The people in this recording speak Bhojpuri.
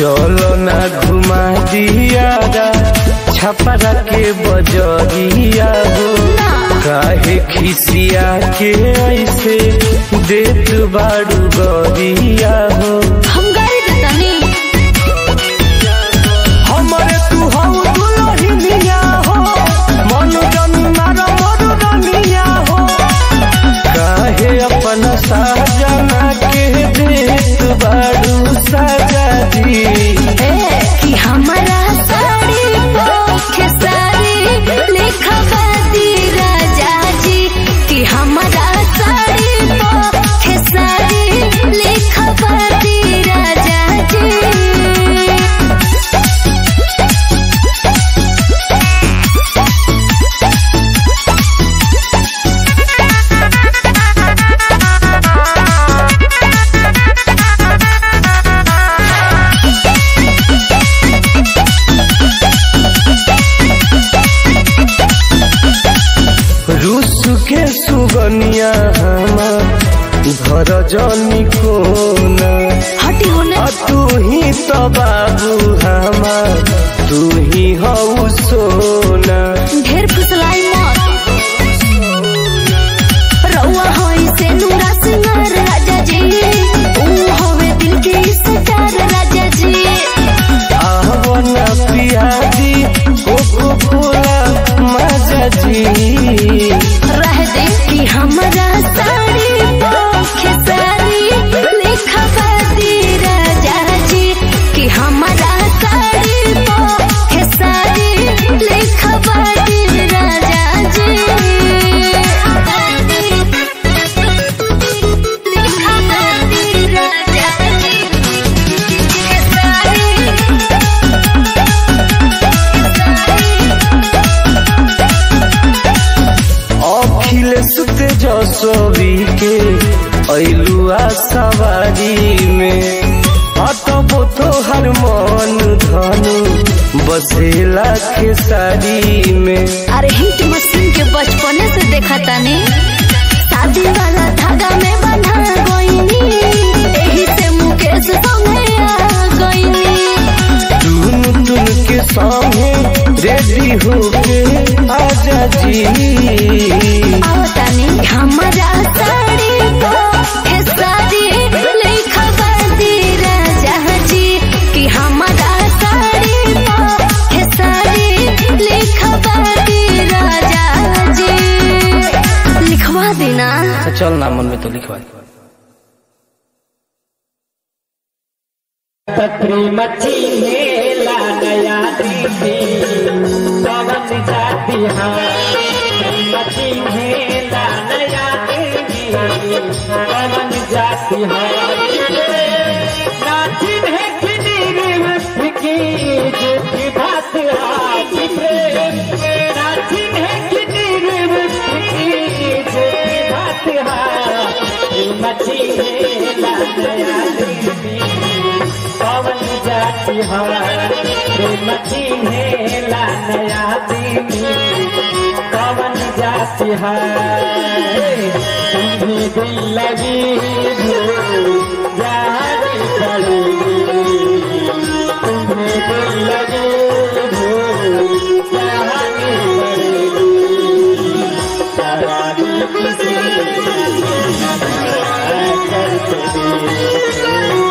चलो ना घुमा दिया छपरा के बजरिया हो काहे खिसिया के ऐसे देत बाड़ू गरिया हो हम गाड़ी देतानी हमरे तू हऊ दुलहिनिया हो मन जन्मार मोर रनिया हो काहे अपन साजना के देत बाड़ू सजा दी ए कि हमारा साड़ी पोखे साड़ी लिखवाती राजा जी कि हमारा साड़ी पोखे साड़ी लिखवाती राजा जी रूस के सुगनिया हमार घर जनी कोना हटी होने आ तू ही तो बाबू हमार तू ही हऊ सोना ढेर फुसलाई मत रउआ होई से नूरा सिंगार राजा जी ऊ होवे दिल के सितार राजा जी आवना पियादी कोको कोला मजा जी रह दे कि हमारा साड़ी पोखे साड़ी लिखवाती राजा जी कि हमारा साड़ी पोखे साड़ी लिखवाती राजा जी लिखवाती राजा जी के साड़ी अखिलेश तेजस्वी के ऐलुआ सवारी में अतबो तोहर मन धनु बसेला के साड़ी में अरे हिट मशीन के बचपने से देखा तानी शादी वाला धागा में बंधा गईनी एही से मुकेश संगे आ गईनी टून टून के संगे रेडी होके आजा जी आओ तानी हमारा साड़ी को हे साड़ी लिखवाती राजा जी कि हमारा साड़ी को हे साड़ी लिखवाती राजा जी लिखवा देना चल ना मन में तो लिखवा पत्री मच्छी मेला नया दीदी पवन जाती हाँ मच्छी मेला नया दीदी पवन जाती हाँ नाचिन है किनी मस्त की झूठी बात हाथ प्रेम नाचिन है किनी मस्त की झूठी बात हाथ मच्छी मेला नया दीदी पवन जाती हमारे मची मेला नया दीदी पवन जाती है तुम्हें दिल लगी भूल जाने पड़ेगी तुम्हें दिल लगी भूल जाने पड़ेगी सारा दिल किसी करते